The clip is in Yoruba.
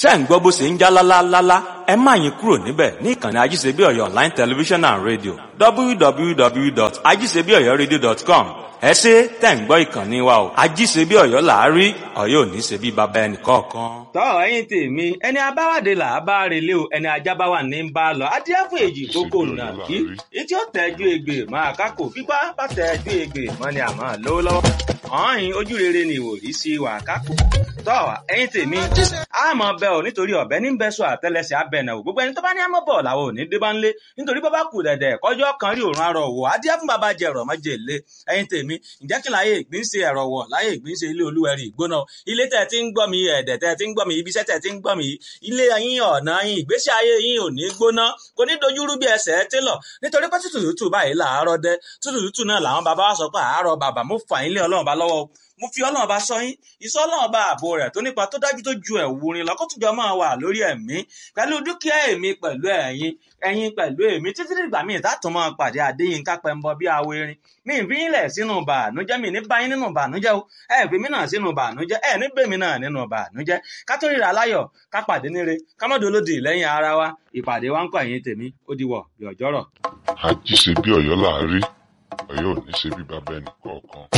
ṣé ń gbọ́ bó ṣe ń já lálálálá ẹ má yín kúrò níbẹ̀ ní ìkànnì ajíṣebí ọ̀yọ́ online television and radio www.ajíṣebíọ̀yọ́radio.com ẹ ṣe tẹ̀ ń gbọ́ ìkànnì wa o ajíṣebí ọ̀yọ́ làárí ọ̀yọ́ ò ní ṣe bí baba ẹnì kọ̀ọ̀kan. tọ́ ẹ̀yin tèmi ẹni abáwádé là á bá relé o ẹni ajá bá wà ní ń bá a lọ adíẹ fún èjì kókó nà kí etí ó tẹ́jú egbè máa kákò pípa bá tẹ́jú egbè mọ́ ni àmọ́ lówó lọ́wọ́ ọ̀hìn ojú rere ni ìwòrí sí wà kákò tọ́ ẹ̀yin tèmi àmọ́ bẹ́ ò nítorí ọ̀bẹ ní bẹ́ sọ àtẹlẹsẹ̀ abẹ́nà ò gbogbo ẹni tó bá ní àmọ́ bọ̀ làwọn ò ní dé bá ń lé nítorí bọ́ bá kù dẹ̀dẹ̀ kọjọ́ kan rí òrùn arọ̀ wò adíẹ fún bàbá jẹ̀rọ̀ mọ́jẹ̀ lé ẹ̀yin tèmi ǹjẹ́ kí láyé ìgbín ṣe ẹ̀rọ wọ̀ láyé ìgbín ṣe ilé olúwẹ̀rí ìgbóná ilé tẹ̀ tí ń gbọ́ mi ẹ̀dẹ̀ tẹ̀ tí ń gbọ́ mi ibiṣẹ́ tẹ̀ tí ń gbọ́ mi ilé yín ọ̀nà yín ìgbésí ayé yín ò ní gbóná kò ní dojúrú bí ẹsẹ̀ télọ̀ nítorí pé tútù tútù báyìí làárọ̀ dẹ tútù tútù náà làwọn bàbá wa sọ pé àárọ̀ bàbá mo fà yín lé ọlọ́run bá lọ́wọ́ mo fi ọlọ́run bá sọ yín ìsọ ọlọ́run bá ààbò rẹ̀ tó nípa tó dájú tó ju ẹ̀wù rin lọ́kọ́tùjọ́ máa wà lórí ẹ̀mí pẹ̀lú dúkìá èmi pẹ̀lú ẹ̀yin ẹ̀yin pẹ̀lú èmi títí dìgbà míì tààtùn máa pàdé Adéyínká Pẹ́ńbọ bí awo erin mi ìfi yín lẹ̀ sínú bàánújẹ́ mi ní báyín nínú bàánújẹ́ o ẹ fi mí náà sínú bàánújẹ́ ẹ ní bèmí náà nínú bàánújẹ́ ká tó ríra láyọ̀ ká pàdé níre ká mọ́dọ̀ olódì lẹ́yìn ara wa ìpàdé wa ń kọ́ ẹ̀yìn tèmi ó di wọ̀ bí ọjọ́rọ̀. àjíṣe bí ọ̀yọ́ làárí ọ̀yọ́ ò ní ṣe bí bàbá ẹnì kọ̀ọ̀kan.